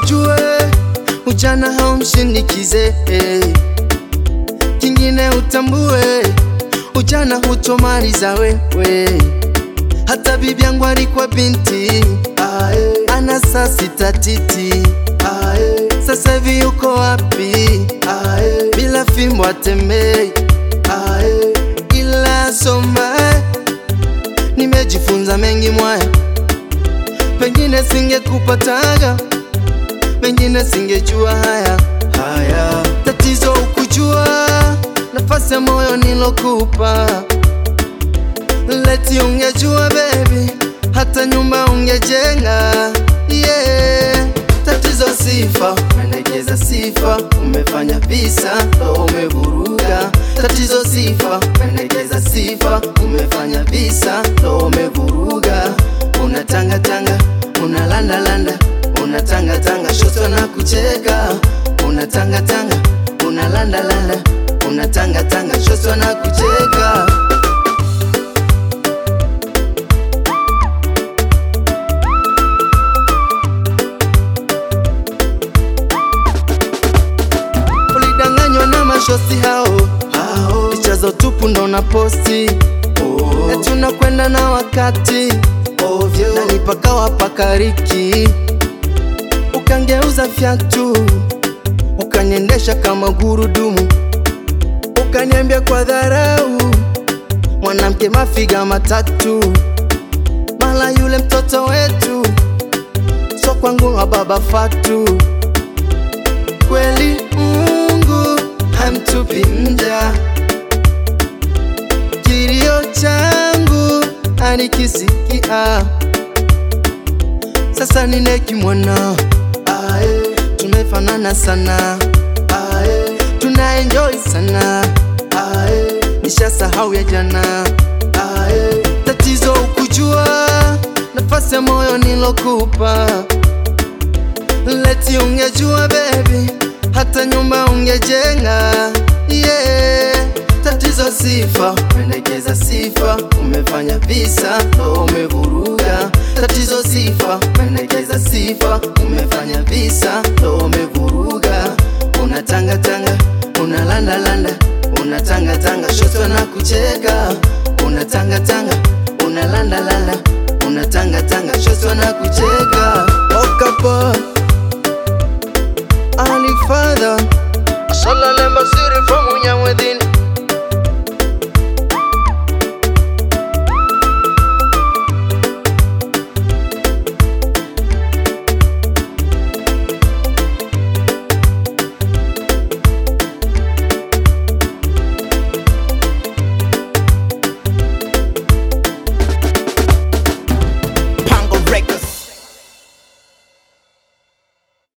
ujue ujana haumshinikize, kingine utambue ujana hutomaliza wewe. Hata bibi yangu alikuwa binti ae, ana saa sita titi ae, sasa hivi yuko wapi ae, bila fimbo atembei ae, ila soma nimejifunza mengi mwaya, pengine singekupataga, pengine singejua haya haya. Tatizo ukujua nafasi ya moyo nilokupa, leti ungejua baby, hata nyumba ungejenga yeah. Tatizo sifa, umelegeza sifa, umefanya visa ndo umevuruga. Tatizo sifa, umelegeza sifa, umefanya visa ndo umevuruga. Unatangatanga, unalandalanda, unatangatanga, shoto na kucheka. Unatangatanga, unalandalanda, unatangatanga, shoto na kucheka. Ulidanganywa na mashosi hao hao, picha za utupu ndo na posti oh. Eti unakwenda na wakati ovyo, na nipakawa pakariki, ukangeuza fyatu, ukaniendesha kama gurudumu, ukaniambia kwa dharau, mwanamke mafiga matatu, mala yule mtoto wetu, so kwangu wa baba Fatu kweli Mungu hamtupi mja, kilio changu anikisikia. Sasa ninekimwona, ae, tumefanana sana, ae, tuna enjoy sana, ae, nishasahau ya jana, ae, tatizo ukujua nafasi ya moyo nilokupa Leti ungejua baby, hata nyumba ungejenga yeah. Tatizo sifa, umelegeza sifa, umefanya visa ndo umevuruga. Tatizo sifa, umelegeza sifa, umefanya visa ndo umevuruga. Unatangatanga, unalandalanda, unatangatanga, shoto na kucheka. Unatangatanga, unalandalanda, unatangatanga, shoto na kucheka. Okapo Ali Father Sala lemba siri from Unyamwedhini